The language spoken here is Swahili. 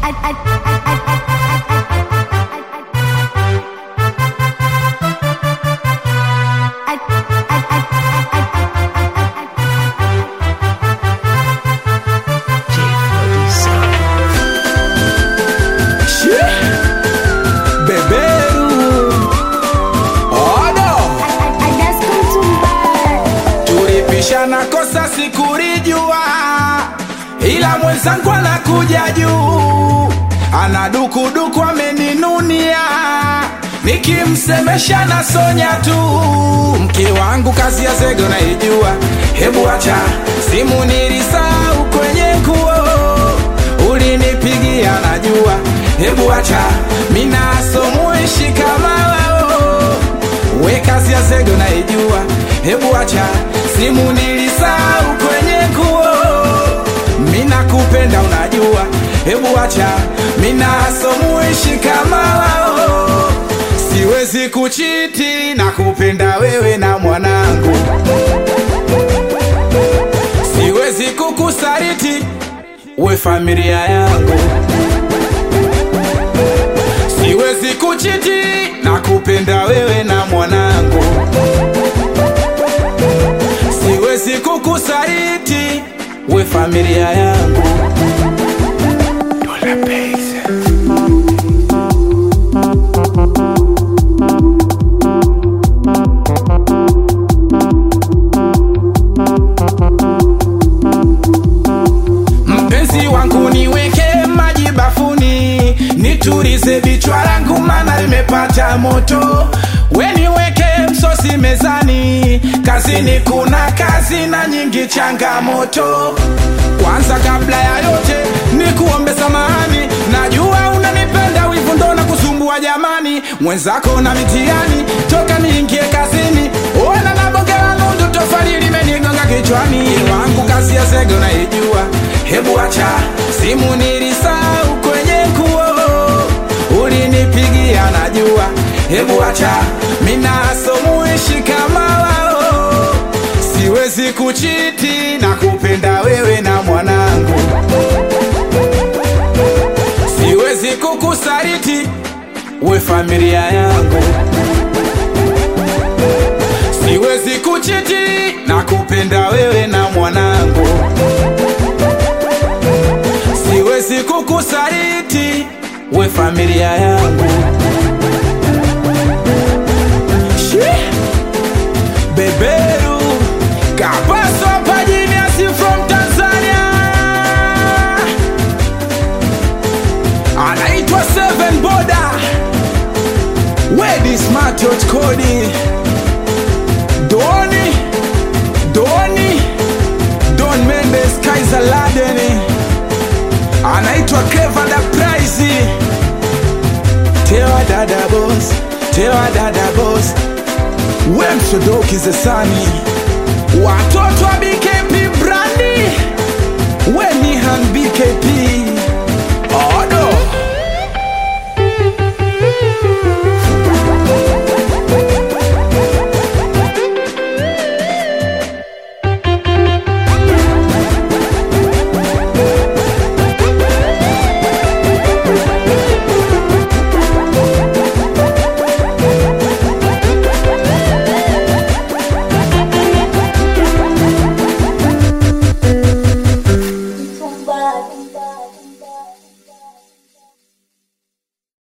Beberu Odo Tulipishana kosa sikulijua, ila mwenzangu anakuja juu, ana dukuduku ameninunia, nikimsemesha na sonya tu. Mke wangu kazi ya zege naijua, hebu acha simu nilisahau kwenye nguo, ulinipigia najua, hebu acha minasomuishi kama wao we kazi ya zege naijua, hebu acha simu nilisahau kwenye nguo, mina kupenda unajua, hebu acha mina somuishi kama wao, siwezi kuchiti na kupenda wewe na mwanangu, siwezi kukusariti we familia yangu siwezi kuchiti na kupenda wewe na mwanangu, siwezi kukusariti we familia yangu. Dola Base. Mpenzi wangu niweke maji bafuni, nitulize vichwa langu mana limepata moto. We niweke msosi mezani, kazini kuna kazi na nyingi changamoto. Kwanza kabla ya yote nikuombe samahani, najua unanipenda, wivu ndo na kusumbua jamani, mwenzako na mitihani, toka niingie kazini, ona na bonge la nundu, tofali limenigonga kichwani, wangu kazi ya zege unaijua, hebu acha simu nilisahau kwenye nguo, ulinipigia najua, hebu acha mina somuishi kama wao, siwezi kuchiti na kupenda wewe na mwanangu, siwezi kukusariti we familia yangu, siwezi kuchiti na kupenda wewe na mwanangu, siwezi kukusariti we familia yangu. Shi! Beberu Kapaso Pajiniasi from Tanzania anaitwa Seven Boda Wedi Smart Yacht Kodi Doni Doni Don Mendes Kaiser Ladeni anaitwa Clever the Prize Tewa dada boss Tewa dada boss we msodoki zesani watoto wa BKP brandi we nihan BKP